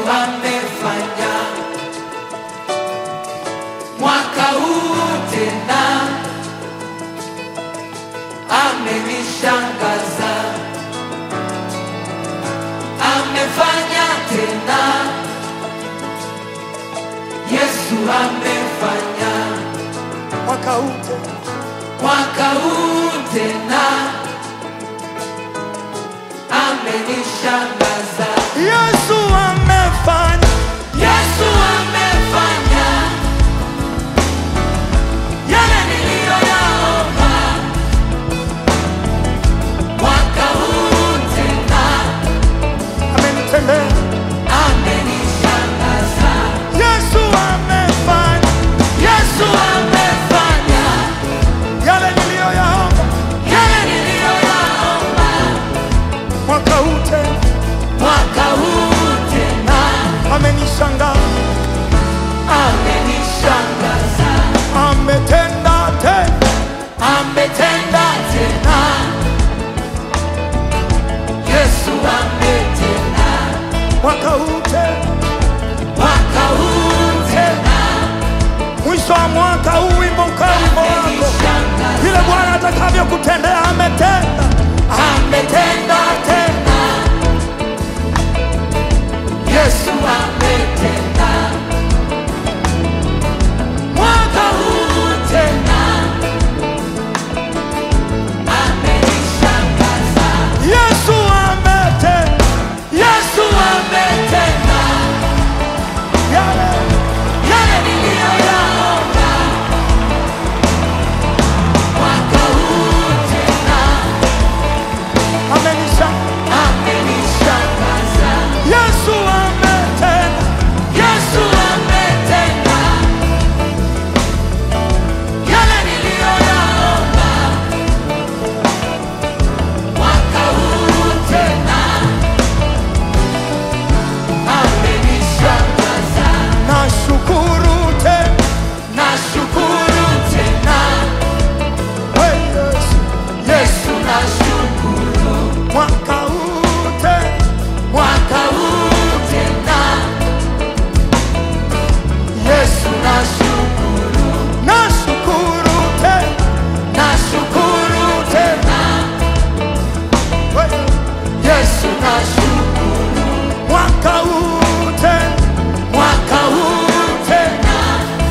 amefanya mwaka huu tena, amenishangaza, amefanya tena, Yesu amefanya mwaka huu tena. mwaka huu tena, amenishangaza. Yesu amefanya Yesu amefanya yale niliyoyaomba mwaka huu tena, amenitendea. amenishangaza. Yesu amefanya Yesu amefanya yale niliyoyaomba yale niliyoyaomba mwaka huu tena, mwaka huu tena, amenishangaza, amenishangaza. ametenda tena, ametenda tena, Yesu ametenda mwaka huu tena, mwaka huu tena, mwisho wa mwaka huu wimbo ukawa wimbo wako, amenishangaza, vile Bwana atakavyokutendea ametenda, ametenda tena, Yesu ametenda mwaka huu tena, amenishangaza, Yesu ametenda Yesu ametenda yale yale niliyoyaomba mwaka huu tena, amenishangaza, amenishangaza. Yesu ametenda Yesu ametenda yale niliyoyaomba mwaka huu tena, amenishangaza. nashukuru tena Nashukuru tena we Yesu, Yesu, nashukuru mwaka huu tena mwaka huu tena, Yesu nashukuru, nashukuru tena nashukuru tena, we Yesu nashukuru, mwaka huu tena mwaka huu tena,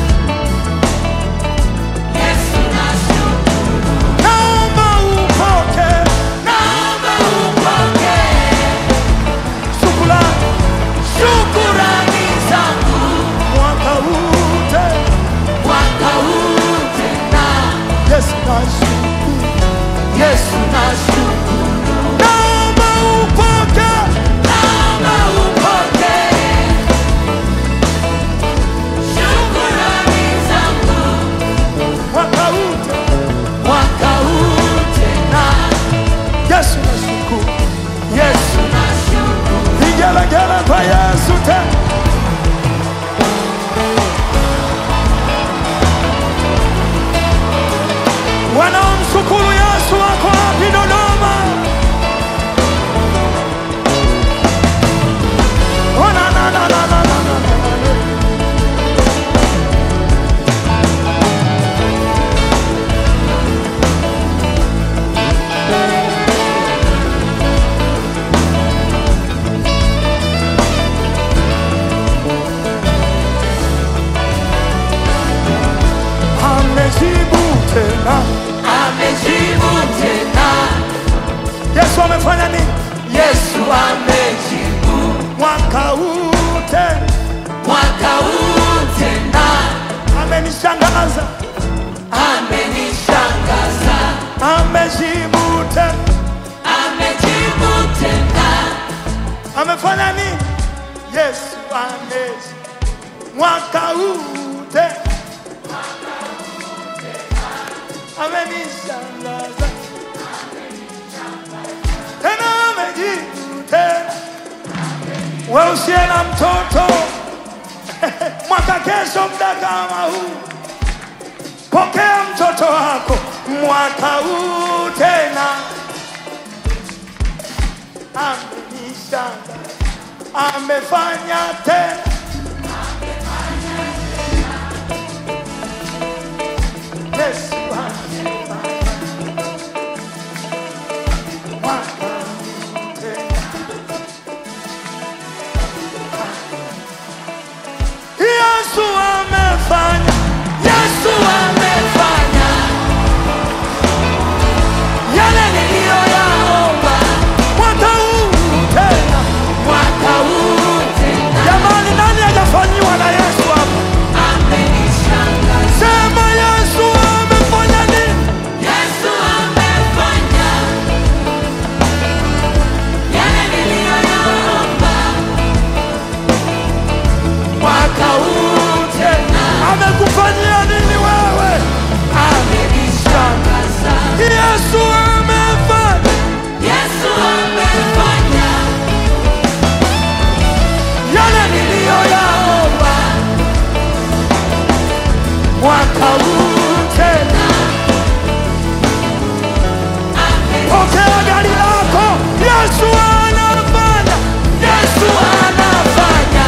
Yesu nashukuru, naomba upoke naomba upokee shukrani shukurani zangu mwaka huu tena mwaka huu tena, Yesu nashukuru Yesu nashukuru, naomba upoke naomba upokee shukurani zangu mwaka huu tena mwaka huu tena, Yesu nashukuru Yesu nashukuru, vigelegele kwa Yesu tena wanaomshukuru Yesu wako wapi Dodoma? Oh, na, na, na, na, na, na, na, na, na. Amejibu tena. amejibu tena, Yesu amefanya nini? Yesu amejibu Mwaka huu tena mwaka huu tena, amenishangaza, amenishangaza, amejibu tena, amejibu tena, amefanya nini? Yesu amejibu mwaka huu tena amenishangaza, tena amejibu tena. Wewe usiye na mtoto mwaka kesho, muda kama huu, pokea mtoto wako mwaka huu tena. Amenishangaza, amefanya tena Yesu amefanya mwaka tena. Yesu amefanya Yesu amefanya yale niliyoyaomba mwaka huu tena. mwaka huu tena, Jamani, nani hajafanyiwa na Yesu hapa? amenishangaza. Sema Yesu amefanya nini? Yesu amefanya yale niliyoyaomba mwaka huu tena, Amekufanyia nini wewe? amenishangaza. Yesu amefanya Yesu amefanya yale niliyoyaomba mwaka huu tena. Pokea gari lako, Yesu anafanya. Yesu anafanya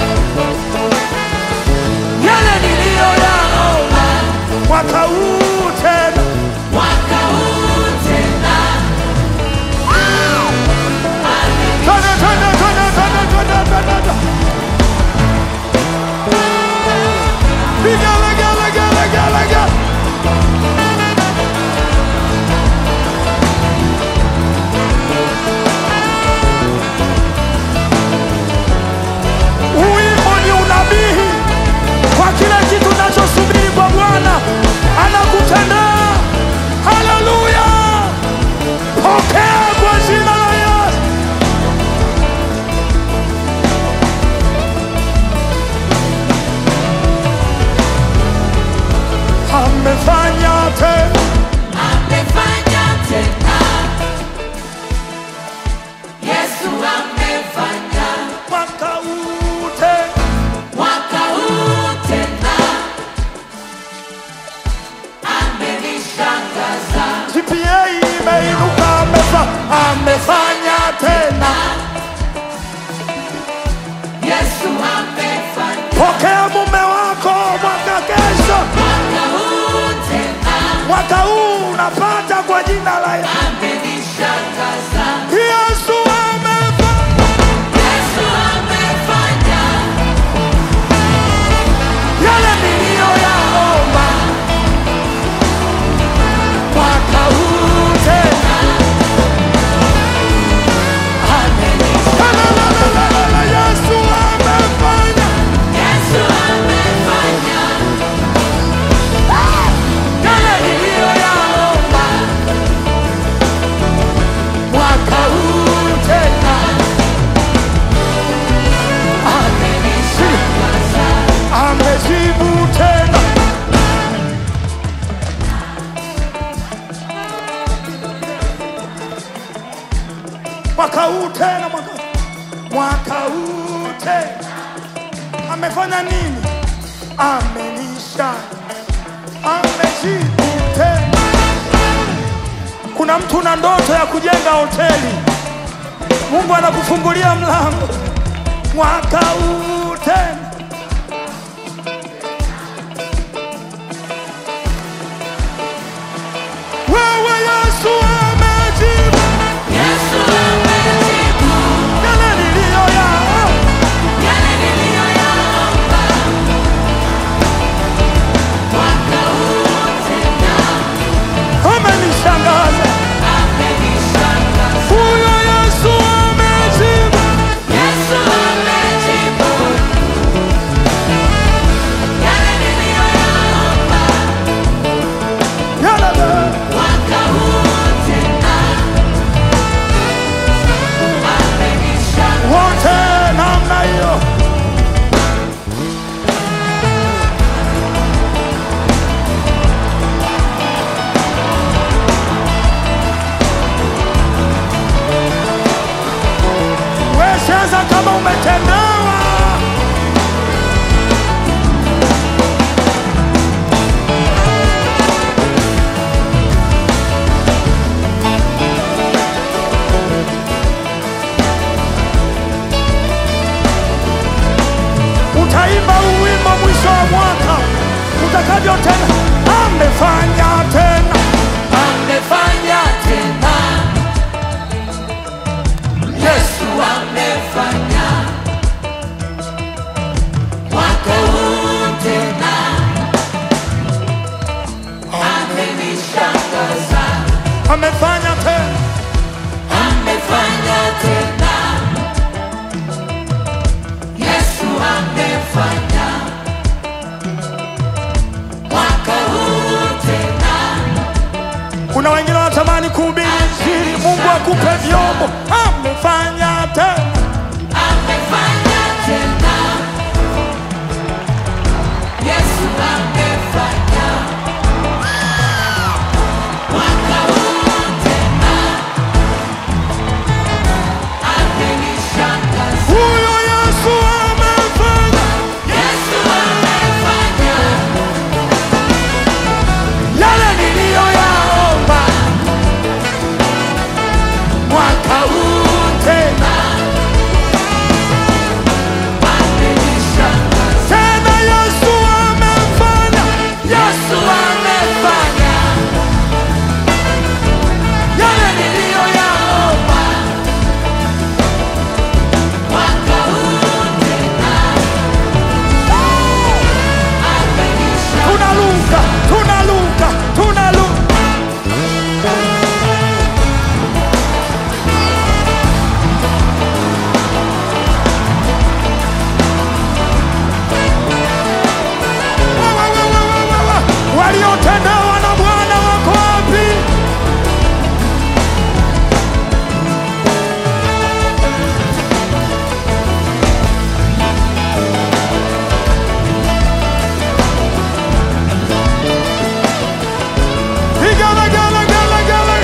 yale niliyoyaomba Mwaka huu tena. mwaka huu tena, Twende, twende, twende, twende, twende, twende, twende. Piga lega, lega, lega, lega. Wimbo ni unabii kwa kile kitu unachosubiri kwa Bwana anakutendea. Haleluya! Pokea kwa jina la Yesu. Amefanya tena amefanya tena. Yesu amefanya mwaka huu tena. mwaka huu tena, amenishangaza. GPA imeinuka, amefa- amefanya tena. Yesu amefanya Pokea mume wako mwaka kesho, mwaka huu tena, mwaka huu unapata kwa jina la Yesu. amenishangaza. Yesu amefanya Yesu amefanya yale niliyoyaomba mwaka huu tena. La, la, la, la, la, la, Yesu amefanya Yesu amefanya yale niliyoyaomba mwaka huu tena. amenishangaza. amejibu tena. Mwaka huu tena, mwaka, mwaka huu tena amefanya nini? Amenisha, amejibu tena. Kuna mtu na ndoto ya kujenga hoteli, Mungu anakufungulia mlango mwaka huu tena. Wewe Yesu amejibu Yesu amejibu yale niliyoyaomba. yale niliyoyaomba mwaka huu tena, Amenishangaza amenishangaza. huyo Yesu amejibu Yesu amejibu utakavyotenda. Amefanya tena, amefanya tena. Yesu amefanya mwaka huu tena, amenishangaza, amefanya tena, amefanya tena. Yesu amefanya mwaka huu tena. kuna wengine wanatamani kuhubiri Injili, Mungu akupe vyombo. Amefanya tena, Amefanya tena. Yesu amefanya. Mwaka huu tena. Amenishangaza. huyo Yesu amefanya Yesu amefanya. yale niliyoyaomba mwaka huu tena, Amenishangaza. tena Yesu amefanya Yesu amefanya. yale niliyoyaomba Mwaka huu tena. Amenishangaza. tunaluka tunaluka tunaluka waliotendewa na Bwana wako wapi? Vigelegele.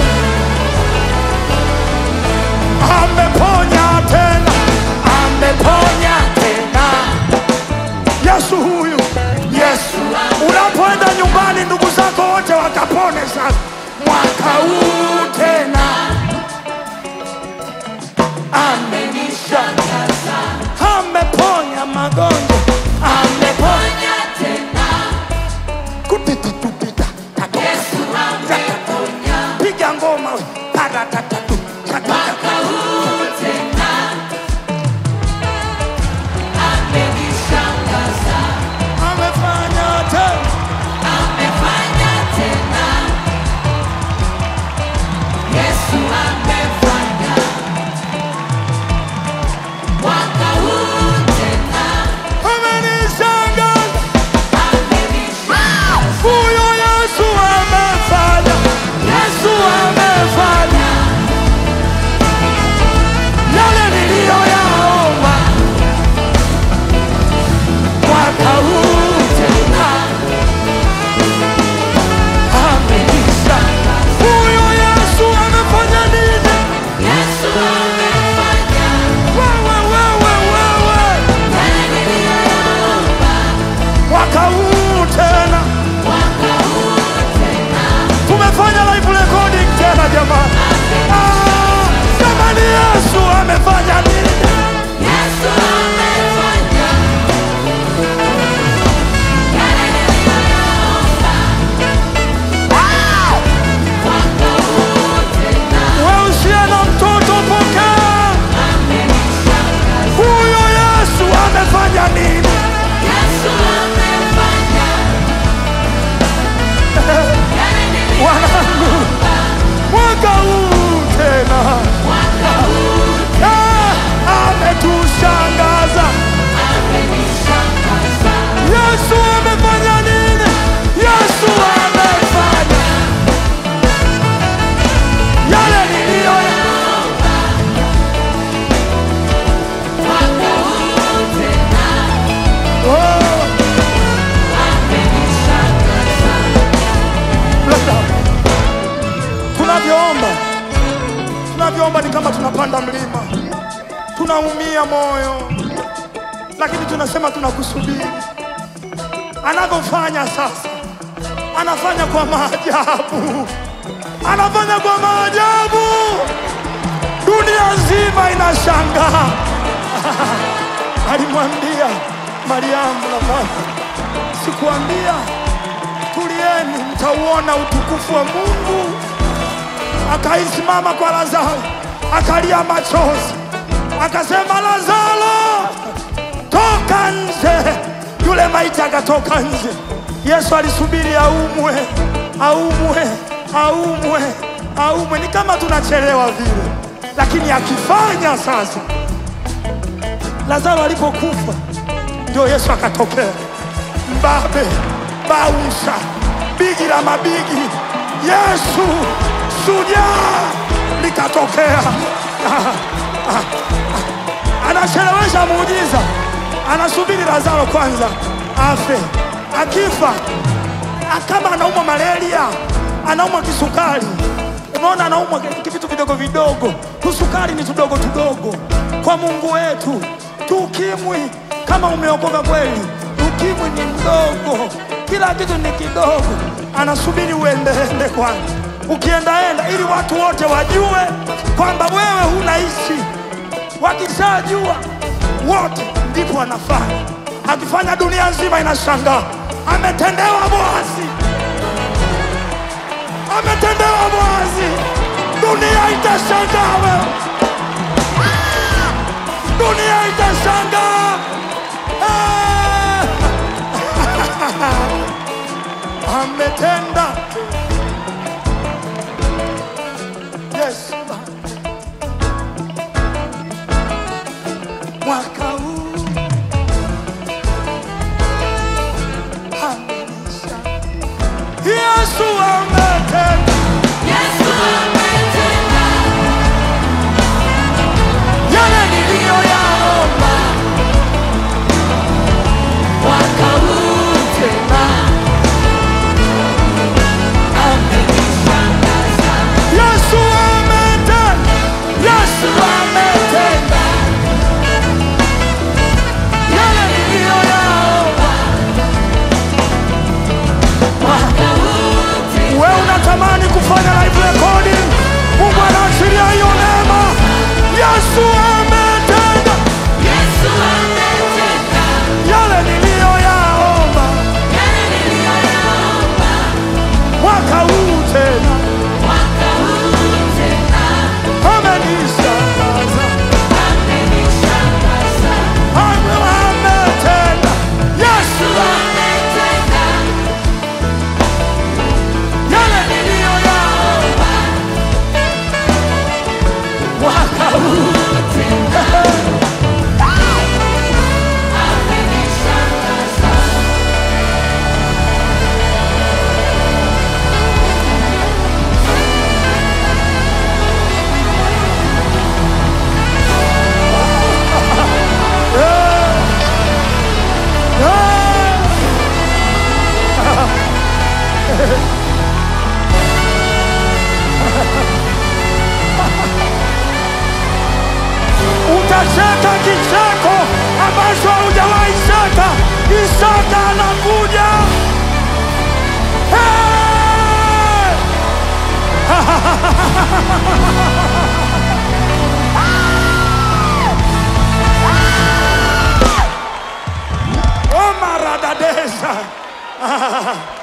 Ameponya tena, ameponya tena. Yesu huyu, Yesu. Unapoenda nyumbani, ndugu zako wote wakapone sasa, mwaka huu tena. Amenishangaza. Ameponya magonjwa, Ameponya tena. kupita tupita tatu. Yesu ameponya. piga ngoma we. Paratatatu, tatata. Mwaka huu tena. Amenishangaza. amefanya tena Amefanya tena. Yesu amefanya. Mwaka huu tena. amenishangaza Amenishangaza. huyo Yesu amefanya Yesu amefanya yale niliyoyaomba mwaka huu tena Amenishangaza. huyo Yesu amefanya nini Yesu amefanya. wewe wewe wewe Yale niliyoyaomba. mwaka huu tena Mwaka huu tena. tumefanya live recording tena jamani Ah, jamani Yesu amefanya nini Yesu amefanya. Yale niliyoyaomba. Mwaka huu tena. wewe usiye na mtoto pokea Amenishangaza. huyo Yesu amefanya nini Yesu amefanya. Yale wanangu niliyoyaomba. mwaka huu tena Mwaka huu Ah, ametushangaza amenishangaza. Yesu amefanya nini Yesu amefanya yale niliyoyaomba Mwaka huu tena. oh. Amenishangaza. Brother, tunavyoomba tunavyoomba ni kama tunapanda mlima, tunaumia moyo, lakini tunasema tunakusubiri. Anavyofanya sasa, anafanya kwa maajabu, anafanya kwa maajabu, dunia nzima inashangaa. Alimwambia Mariamu na Martha, sikuambia tulieni, mtauona utukufu wa Mungu. Akaisimama kwa Lazaro, akalia machozi, akasema, Lazaro, toka nje. Yule maiti akatoka nje. Yesu alisubiri aumwe, aumwe, aumwe, aumwe. Ni kama tunachelewa vile, lakini akifanya sasa. Lazaro alipokufa ndio Yesu akatokea, mbabe bausha, bigi la mabigi, Yesu shujaa likatokea. Anachelewesha muujiza, anasubiri Lazaro kwanza afe. Akifa kama anaumwa malaria, anaumwa kisukari, unaona, anaumwa vitu vidogo vidogo. Tusukari ni tudogo tudogo kwa Mungu wetu. Tukimwi, kama umeokoka kweli, ukimwi ni mdogo, kila kitu ni kidogo. Anasubiri uendeende kwanza, ukiendaenda, ili watu wote wajue kwamba wewe hunaishi. Wakishajua wote, ndipo anafanya. Akifanya, dunia nzima inashangaa, ametendewa Boazi, ametendewa Boazi, dunia itashangaa wewe dunia itashangaa. Ah! Ametenda. Yes. Mwaka huu amenisha. Yesu ametenda. Yesu ametenda, Yale niliyoyaomba mwaka huu tena amenishangaza. Yesu ametenda. Yesu ametenda. Yale niliyoyaomba Mwaka huu tena Wewe unatamani kufanya live recording, Mungu anaachilia hiyo neema. Yesu ametenda Yesu ametenda, yale niliyoyaomba yale niliyoyaomba. mwaka huu tena, Mwaka huu tena amenishangaza. amenishangaza. Ame- Ametenda Yesu Yesu ametenda, yale niliyoyaomba mwaka huu amenishangaza. Utacheka kicheko ambacho haujawahi cheka. Isaka anakuja. Hey! Omaradadeza